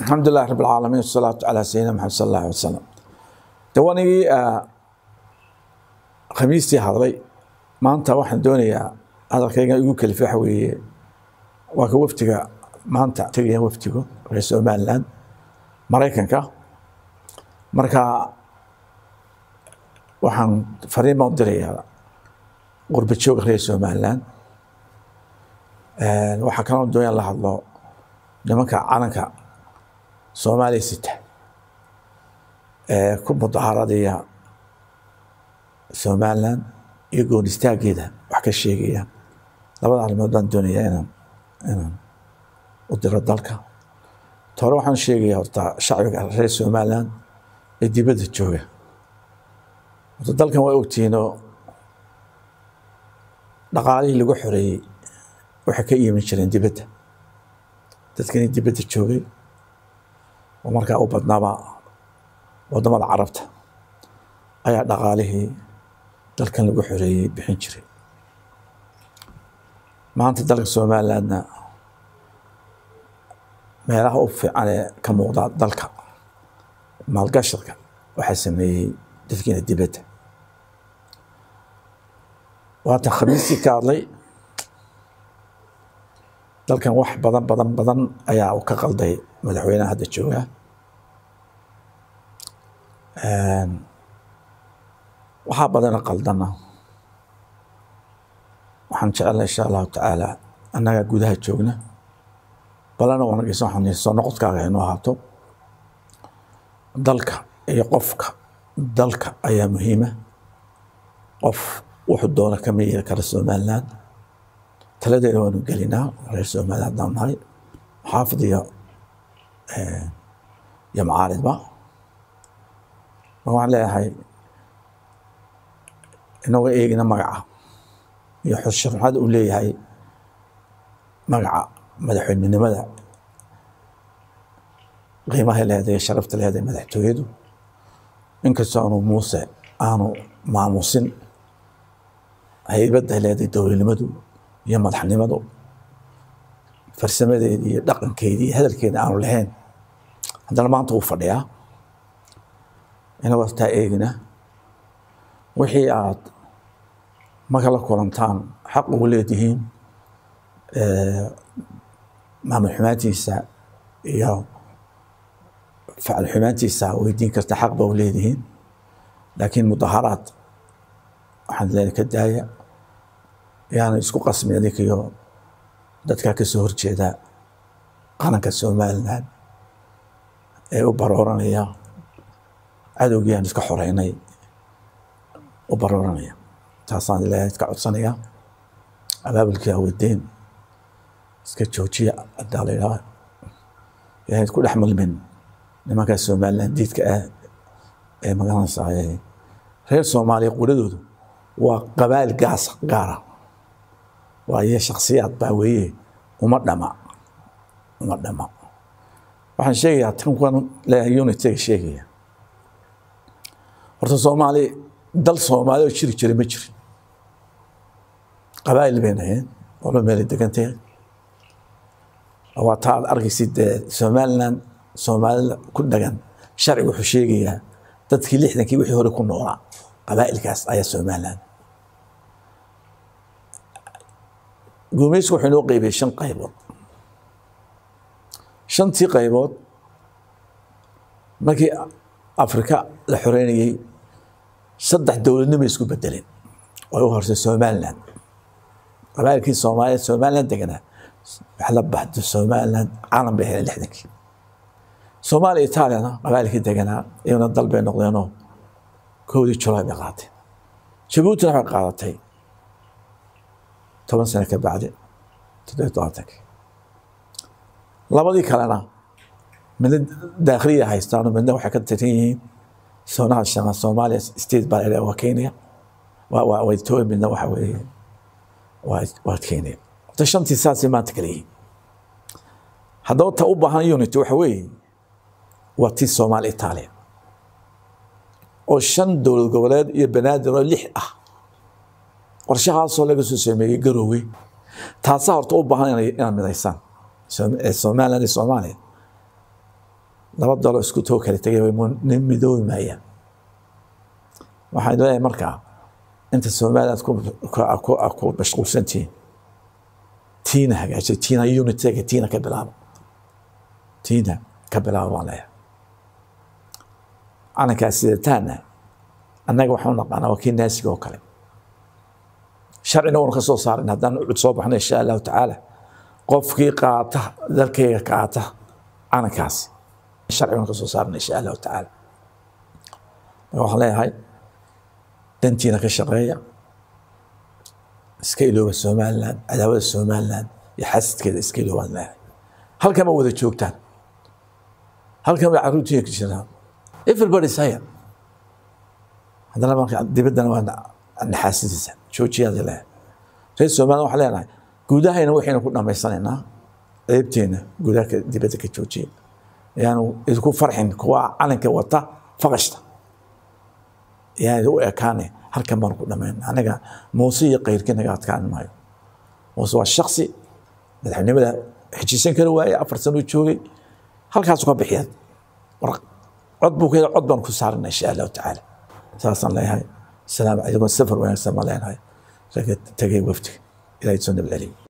alxamdu lilahi rab alcaalamiin wasalaatu calaa sayidina maxamed sal allah alay wasalam de wanigii khamiistii hadlay maanta waxaan doonayaa hadalkayga igu kelifa waxa weeye waa ka waftiga maanta tegaya waftigu reer somaliland maraykanka marka waxaan fariin baan u dirayaa qurba jooga reer somaliland waxaa kaloo doonyaa la hadlo nimanka calanka soomaaliya sita ee ku mudahaaradaya somaliland iyo goon istaageeda wax ka sheegaya labada arrimood baan doonayaa inaan inaan u diro dalka tore waxaan sheegaya horta shacbiga reer somaliland ee dibadda jooga horta dalkan waa ogtihiinoo dhaqaalihii lagu xoreeyey waxay ka iimin jireen dibadda dadkani dibadda joogay oo markaa u badnaaba waddamada carabta ayaa dhaqaalihii dalkan lagu xoreeyey bixin jiray maanta dalka somalilandna meelaha u fiican ee ka muuqda dalka maalgashadka waxaa sameeyey dadkiina dibadda waatan khamiistii ka hadlay dalkan wax badan badan badan ayaa u ka qalday madaxweynaha hadda jooga waxaa badana qaldana waxaan jecelna insha allahu tacaala annagaa gudaha joogna balana wanageysa waxaan soo noqodkaaga inoo ahaato dalka iyo qofka dalka ayaa muhiima qof wuxuu doona kama yeeli kara somaliland taladeeda waanu gelinaa reer somaliland haddaan nahay xaafid iyo iyo macaaridba ma waxaan leeyahay inagoo eegina magaca iyo xushurxada uu leeyahay magaca madaxweynenimada qiimahay leedahay sharafta leedahay madaxtooyadu inkastoo aanu muuse aanu maamusin haybadda leedahay dowladnimadu iyo madaxnimadu farsamadeedii iyo dhaqankeedii iyo hadalkeeda aanu lahayn haddana maanta wuu fadhiyaa inagoo taa eegina wixii aad marka la kulantaan xaq ugu leedihiin maamul xumaantiisa iyo facal xumaantiisa weydiin karta xaq ba u leedihiin laakiin mudaharaad waxaan leedahay ka daaya yaana isku qasmi adig iyo dadkaa ka soo horjeeda qaranka somaliland ee u barooranaya cadowgii aan iska xoreynay u barooranaya taasaan ilaahay iska codsanaya abaabulkii aweydeen iska joojiya haddaa la yidhaha ilaahay isku dhex milmin nimankaa somaliland diidka ah ee magaranaysaa reer soomaaliya quradoodu waa qabaal gaas gaara waayo shaksiyaad baa weeye uma dhama uma dhama waxaan sheegayaa tankan leeyahay unitiga sheegaya horta soomaali dal soomaali oo jiri jiray ma jirin qabaa'il bay naheen walo meelay degantahay waa taa aad arkaysid dee somaliland soomaalida ku dhagan sharciga wuxuu sheegayaa dadkii lixdankii wixii hore ku noolaa qabaa'ilkaas ayaa somaliland guumeysku wuxuu inoo qeybiyey shan qaybood shantii qaybood markii afrika la xoreynayey saddex dowladnimo isku bedeleen oo u horsay somaliland qabaa'ilkii soomaaliya somaliland deganaa wax la baxdo somaliland caalam bay heleen lixdankii soomaaliya itaaliyana qabaa'ilkii deganaa iyaguna dal bay noqdeenoo kowdii julaay bay qaateen jabuutina waxay qaadatay toban sano ka bacdi toddobiy tobantankii labadii kalena midna daakhiliya haystaano midna waxay ka tiran yihiin soonaha shaqan soomaaliya state baa la waa kenya waa waa etoobiya midna waxa weeye waa waa kenya ta shantii saasay maanta kala yihiin haddaba ta u baahan unity waxa weeye waa tii soomaaliya itaaliya oo shan dowlad goboleed iyo banaadir oo lix ah qorshahaasoo laga soo sameeyey garowe taasaa horta u baahan inaad midaysaan somaliland iyo soomaaliya laba dalo isku too kala tegay way nin midoobi maayaan waxaan leeyahay markaa inta soomaalida aad ku mashquulsantihiin tiina hagaajay tiina unitega tiina ka bilaabo tiina ka bilaabo baan leeyahay calankaas sidataana annaga waxaan naqaanaa waa kii naasiga oo kale sharcina uuna ka soo saarin haddaan ucud soo baxno insha allahu tacaala qofkii qaata dalkayga qaata calankaas sharci uuna ka soo saarin insha allahu tacaala marka waxaan leeyahay dantiina ka shaqeeya iska ilooba somaliland cadaawada somaliland iyo xasidkeeda iska iloobaan leeyahay halkan ma wada joogtaan halkan bay carruurtiina ka jiraan everybody saya haddana marka dibaddana waa naxaasidiisa joojiyaada leeyahay reer somaliland waxaan leenahay guudahayna waxaynu ku dhamaysanaynaa ceebteena gudaha dibadda ka joojiya yaanu idinku farxin kuwa calanka wata faqashta yaan u ekaane halkan baanu ku dhamayn anaga muuse iyo kayrkii naga adkaan maayo muuse waa shaksi madaxnimada xejisan kara waaye afar sano joogay halkaasu ka bixiya cod buu ka cod baan ku saarana insha allahu tacaala saasaan leeyahay salaam calaykum safar wanaagsan baan leenahay raga tegay wafdiga ilahay soo nabceliyo